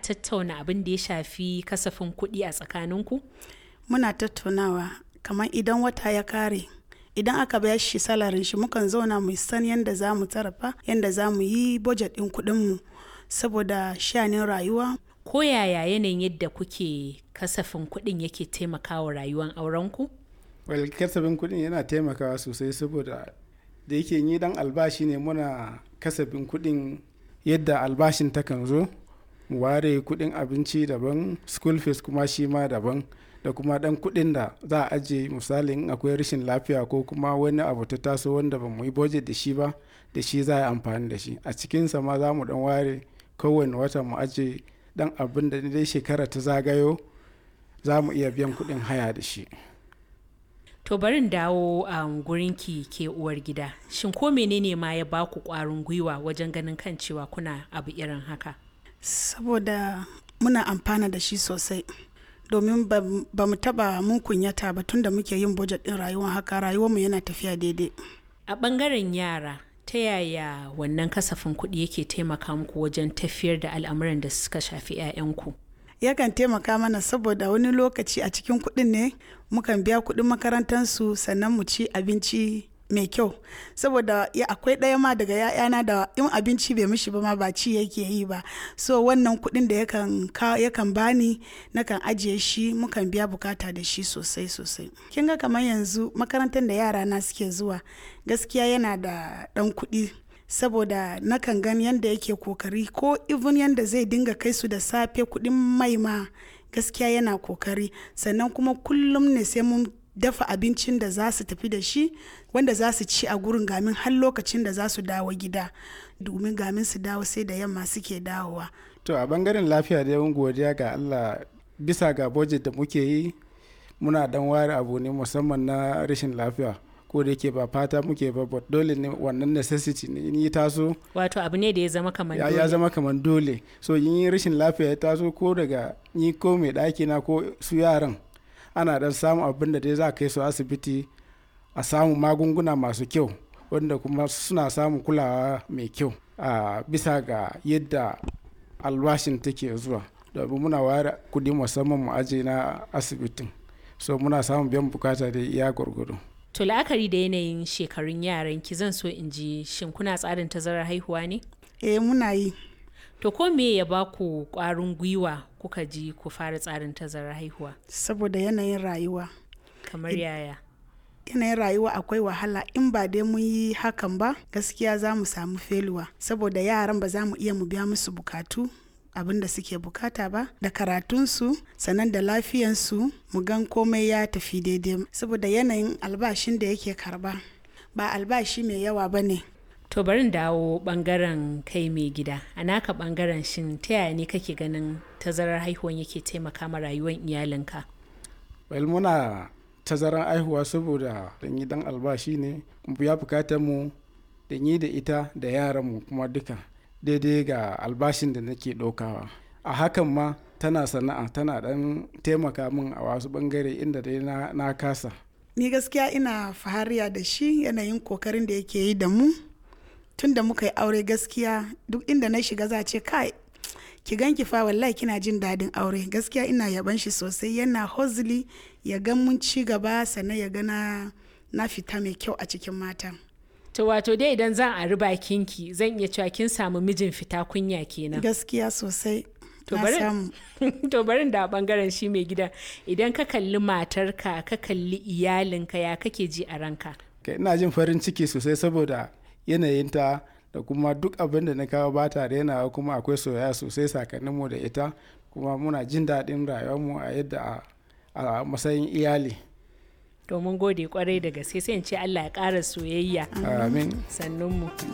tattauna abin da ya shafi kasafin kuɗi a tsakaninku? muna tattaunawa kamar idan wata ya kare idan aka bayar shi salarin shi mukan zauna mu san yadda za mu sarrafa yadda za mu yi budget ɗin kuɗinmu saboda shanin rayuwa Ko yaya yanayin yadda kuke kasafin kuɗin yake taimakawa rayuwar aurenku? well kasafin kuɗin yana taimakawa sosai saboda da yake yi dan albashi ne muna kasafin kuɗin yadda albashin takan zo mu ware kuɗin abinci daban school fees kuma shi ma daban da kuma dan kuɗin da za a ajiye misalin akwai rashin lafiya ko kuma wani abu ta taso wanda ba mu yi budget da shi ba da shi za a yi amfani da shi a cikinsa ma za mu dan ware kowane wata mu ajiye dan abin da dai shekara ta zagayo za mu iya biyan kuɗin haya da shi To barin dawo a um, gurinki ke uwar gida. Shin ko menene ma ya baku ƙwarin gwiwa wajen ganin kan cewa kuna abu irin haka? saboda muna amfana da shi sosai domin ba ba mu taba mun kunyata ba tunda muke yin budget din rayuwar haka rayuwarmu yana tafiya daidai A ɓangaren yara, ta yaya wannan kasafin kuɗi yake taimaka muku wajen tafiyar da al'amuran da suka shafi 'ya'yanku? yakan taimaka mana saboda wani lokaci a cikin kuɗin ne mukan biya kuɗin makarantarsu sannan mu ci abinci mai kyau saboda ya akwai ɗaya ma daga ya'yana da in abinci bai mishi ba ma ba ci yake yi ba so wannan kuɗin da yakan ka yakan bani nakan ajiye shi mukan biya bukata da shi sosai sosai kin ga kamar yanzu makarantar da yara na suke zuwa gaskiya yana da ɗan kuɗi saboda nakan gani yadda yake kokari ko even yadda zai dinga kai su da safe kuɗin mai ma gaskiya yana kokari sannan kuma kullum ne sai mun dafa abincin da za su tafi da shi wanda za su ci a gurin gamin har lokacin da za su dawo gida domin gamin su dawo sai da yamma suke dawowa to a bangaren lafiya da yawan godiya ga allah bisa ga budget da muke yi muna dan ware abu ne musamman na rashin lafiya ko da yake ba fata muke ba but dole ne wannan necessity ne in yi taso Wato abu ne da ya zama kamar ya, dole. ya zama kamar dole so in yi rashin lafiya ya taso ko daga ni ko mai ɗaki na ko su yaran ana dan samun abin da dai za a kai su asibiti a samu magunguna masu kyau wanda kuma suna samun kulawa mai kyau a bisa ga yadda albashin take zuwa domin muna ware kudi musamman mu aje na asibitin so muna samun biyan bukata da iya gwargwado To la'akari da yanayin shekarun yaran ki zan so in ji shin kuna tsarin tazarar haihuwa ne? eh muna yi To ko me ya ba ku ƙwarin gwiwa kuka ji ku fara tsarin tazarar haihuwa? saboda yanayin rayuwa Kamar yaya? yanayin rayuwa akwai wahala in ba dai mun yi hakan ba gaskiya za mu samu feluwa saboda yaran ba za mu iya mu biya musu bukatu abin da suke bukata ba da karatunsu sannan da lafiyansu mu gan komai ya tafi daidai saboda yanayin albashin da yake karba ba albashi mai yawa ba ne To barin dawo bangaren kai mai gida. A naka bangaren shin ta yaya ne kake ganin tazarar haihuwan yake taimaka ma rayuwar iyalinka? well muna tazaran aihuwa saboda dan yi dan albashi ne mu biya bukatar mu da yi da ita da yaran mu kuma duka daidai ga albashin da nake ɗaukawa a hakan ma tana sana'a tana dan taimaka min a wasu bangare inda dai na, na kasa ni gaskiya ina fahariya da shi yanayin kokarin da yake yi da mu tun da muka yi aure gaskiya duk inda na shiga za a ce kai ki ganki fa wallahi kina jin daɗin aure gaskiya ina yaban shi sosai yana hozili ya ga mun ci gaba sannan ya ga na na fita mai kyau a cikin mata To wato dai idan zan ari bakinki zan iya cewa kin samu mijin fita kunya kenan. gaskiya sosai To na bari- samu to barin da bangaren shi mai gida idan ka kalli matarka ka kalli iyalinka ya kake ji a ranka. Kai, ina jin farin ciki sosai saboda yanayinta da kuma duk abin da na kawo ba ta rainawa kuma akwai soyayya sosai sakaninmu da ita kuma muna jin daɗin rayuwarmu a yadda a, a matsayin iyali Domin gode kwarai da gaske sai in ce Allah ya ƙara soyayya amin sannunmu.